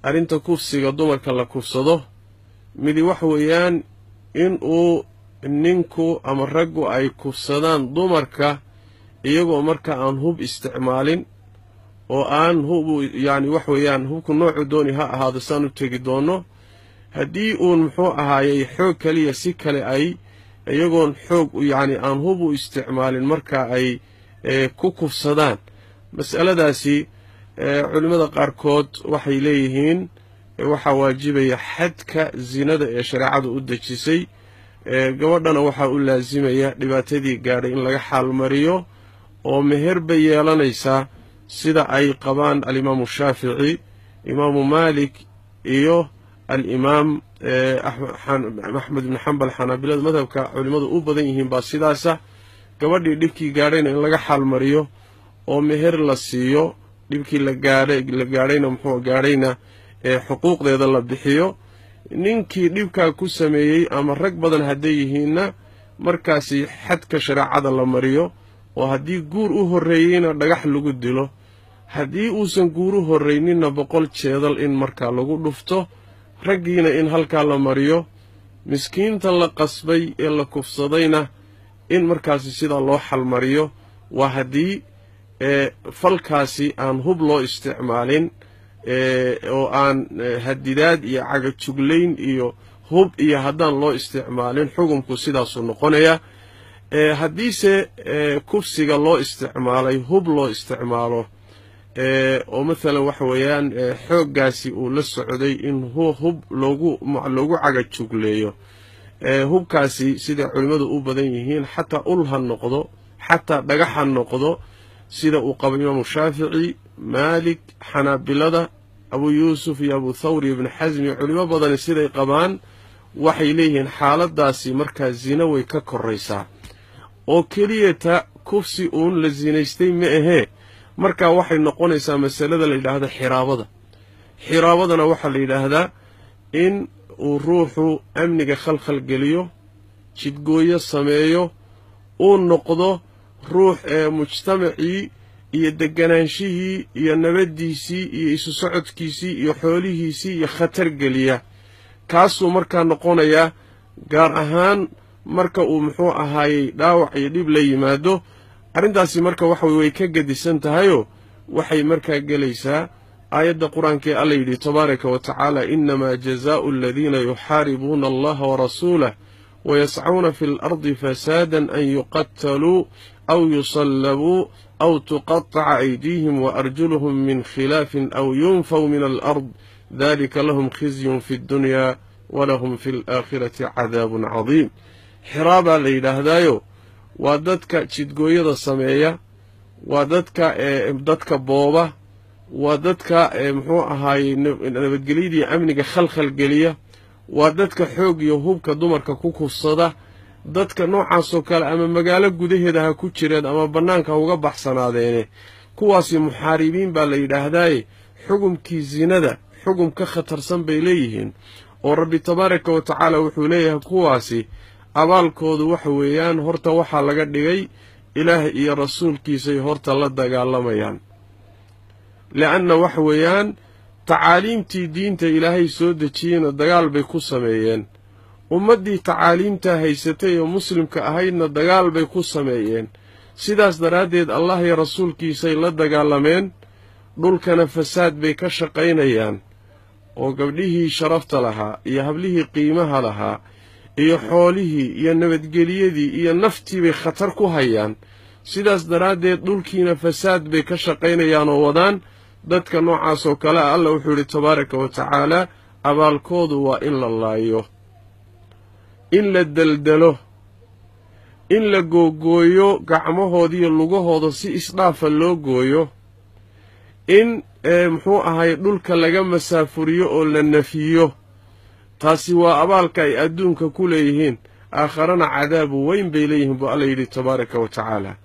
arrinta kufsiga dumarka la kufsado midi waxa weeyaan in uu ninku ama raggu ay kufsadaan dumarka iyagoo marka aan hub isticmaalin oo aan hubu yacni wax weeyaan hubku noocu dooni ha ahaado saan u tegi doonno haddii uun muxuu ahaayey xoog kaliya si kale ay iyagoon xoog yacni aan hub u isticmaalin marka ay ku kufsadaan mas'aladaasi culimmada qaarkood waxay leeyihiin waxaa waajibaya xadka zinada ee shareecadu u dejisay gabadhana waxaa u laasimaya dhibaatadii gaadhay in laga xaalmariyo oo meher bay yeelanaysaa sida ay qabaan alimaamu shaafici imaamu maalik iyo alimaam axmed ibni xambal xanaabilada madhabka culimmadu u badan yihiin baa sidaasa gabadhii dhibkii gaadhayna in laga xaalmariyo oo meher la siiyo dhibkii la gaadhay la gaadhayna muxuu gaadhayna ee xuquuqdeeda la bixiyo ninkii dhibkaa ku sameeyey ama rag badan hadday yihiinna markaasi xadka shareecada la mariyo oo haddii guur u horreeyeyna dhagax lagu dilo haddii uusan guur u horrayninna boqol jeedal in markaa lagu dhufto raggiina in halkaa la mariyo miskiinta la qasbay ee la kufsadayna in markaasi sidaa loo xalmariyo waa haddii falkaasi aan hub loo isticmaalin oo aan hadidaad iyo cagajuglayn iyo hub iyo haddaan loo isticmaalin xukunku sidaasuu noqonaya haddiise kufsiga loo isticmaalay hub loo isticmaalo oo mathalan waxa weeyaan xooggaasi uu la socday in hub loogu loogu cagajugleeyo hubkaasi siday culimmadu u badan yihiin xataa ul ha noqdo xataa dhagax ha noqdo sida uu qabo imaamu shaafici maalik xanaabilada abu yuusuf iyo abu thawr iyo ibni xasmi culimo badani siday qabaan waxay leeyihiin xaaladaasi markaa zina way ka koraysaa oo keliyata kufsi uun la sinaystay ma ahee markaa waxay noqonaysaa masalada la yidhaahdo xiraabada xiraabadana waxaa la yidhaahdaa in uu ruuxu amniga khalkhal geliyo jidgooyo sameeyo uu noqdo ruux ee mujtamacii iyo deganaanshihii iyo nabaddiisii iyo isu socodkiisii iyo xoolihiisii iyo khatar geliya kaasuu markaa noqonayaa gaar ahaan marka uu muxuu ahaayey dhaawac iyo dhib la yimaado arrintaasi marka waxa way ka gedisan tahayoo waxay markaa gelaysaa aayadda qur-aanka ee alla yidhi tabaaraka wa tacaala innamaa jazaa'u aladiina yuxaaribuuna allaha warasuulah wayascuuna fi lardi fasaadan an yuqataluu aw yusallabuu aw tuqaطaca aydiihim waarjuluhum min khilaafin aw yunfaw min alard dalika lahum khizyun fi ddunyaa walahum fi alaakhirati cadaabun cadiim xiraabaa la yidhaahdaayo waa dadka jidgooyada sameeya waa dadka dadka booba waa dadka muxuu ahaayey nabadgelyadii amniga khalkhal geliya waa dadka xoog iyo hubka dumarka ku kufsada dadka noocaasoo kale ama magaalo gudaheeda ha ku jireen ama bannaanka ha uga baxsanaadeene kuwaasi muxaaribiin baa la yidhaahdaaye xugumkii sinada xugum ka khatarsan bay leeyihiin oo rabbi tabaaraka wa tacaala wuxuu leeyahay kuwaasi abaalkoodu waxa weeyaan horta waxaa laga dhigay ilaah iyo rasuulkiisay horta la dagaalamayaan le'anna waxa weeyaan tacaaliimtii diinta ilaahay soo dejiyeyna dagaal bay ku sameeyeen ummaddii tacaaliimtaa haysatay oo muslimka ahaydna dagaal bay ku sameeyeen sidaas daraaddeed allah iyo rasuulkiisay la dagaalameen dhulkana fasaad bay ka shaqaynayaan oo gabdhihii sharafta lahaa iyo hablihii qiimaha lahaa iyo xoolihii iyo nabadgeliyadii iyo naftii bay khatar ku hayaan sidaas daraaddeed dhulkiina fasaad bay ka shaqaynayaan oo wadaan dadka noocaas oo kale a allah wuxuu yidhi tabaaraka wa tacaala abaalkoodu waa in la laayo in la deldelo in la googooyo gacmahoodiiyo lugahooda si isdhaafa loo gooyo in muxuu ahay dhulka laga masaafuriyo oo la nafiyo taasi waa abaalka ay adduunka ku leeyihiin aakharana cadaabu weyn bay leeyihiin buu alla yidhi tabaaraka wa tacaala